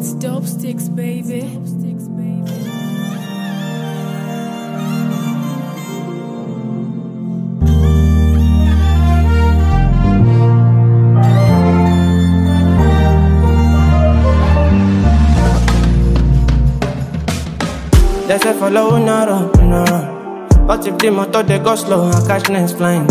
It's dope sticks, baby. They say follow, no run, no run. But if the motor they go slow, I catch next flying.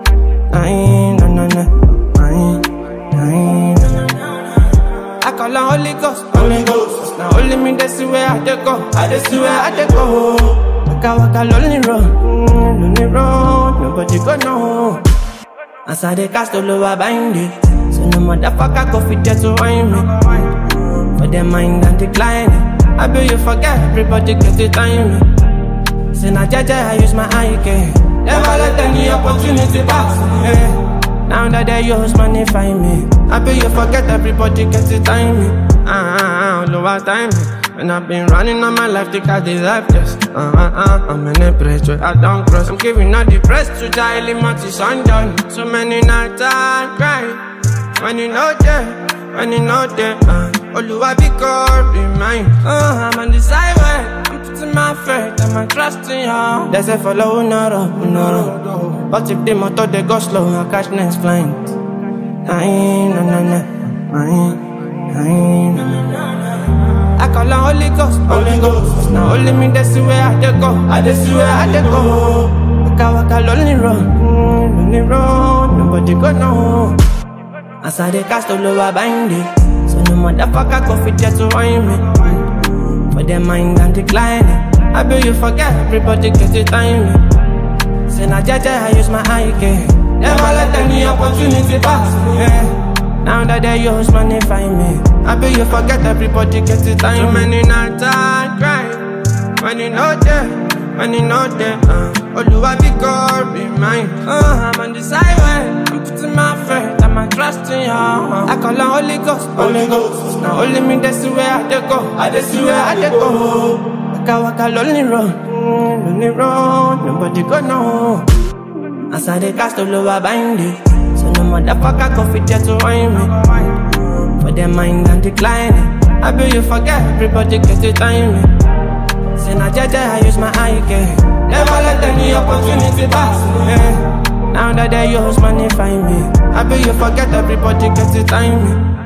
Aye, na na na, aye, aye, na na na. I call on Holy Ghost, Holy Ghost. Now only me they see where I dey go, I dey see where I dey go. Waka waka lonely road, mm, lonely road, nobody go know. As I dey cast all over bind it, so no motherfucker go fit there to wind me. For their mind and decline I bet you forget everybody get the time. Say na jaja, I use my eye care. Never let any opportunity pass. Yeah. Now that they use money find me. I bet you forget everybody get the time. Ah, ah, ah, all over time. And I've been running on my life because this life just uh, uh, uh, I'm in a place where I don't cross. I'm giving all the press to Jiley Monty Sundown. So many nights I cry. When you know that, when you know that, uh, Oluwa be God, be mine. Uh, I'm on the sideway, I'm putting my faith and my trust in you. They say follow, no run, no run. But if the motor they go slow, I catch next flight. Aye, na na na, aye, aye, na na na. I call on Holy Ghost, Holy Ghost. Now only me they see where I dey go, I dey see where I dey go. Waka waka lonely road, mm, lonely road, nobody go know. As I dey cast all over bind it So no motherfucker go fit there to wind me For their mind and decline I bet you forget everybody get the time Say na jaja I use my eye care Never let any opportunity pass yeah. Now that they use money find me I bet you forget everybody get the time Too many nights I cry When you know that when you know that, uh, Oluwa be God, be mine. Uh, I'm on the sideway, I'm putting my faith and my trust in you. Uh, I call on Holy Ghost, Holy Ghost. Now only me they see where I dey go, I dey see where I dey go. Waka waka lonely road, mm, lonely road, nobody go know. As I dey cast all over bind it, so no motherfucker go fit there to wind me. For their mind and decline I bet you forget everybody get the time. Say na jaja, I use my eye care. Never let any opportunity pass. Yeah. Now that they use money find me. I bet you forget everybody get the time.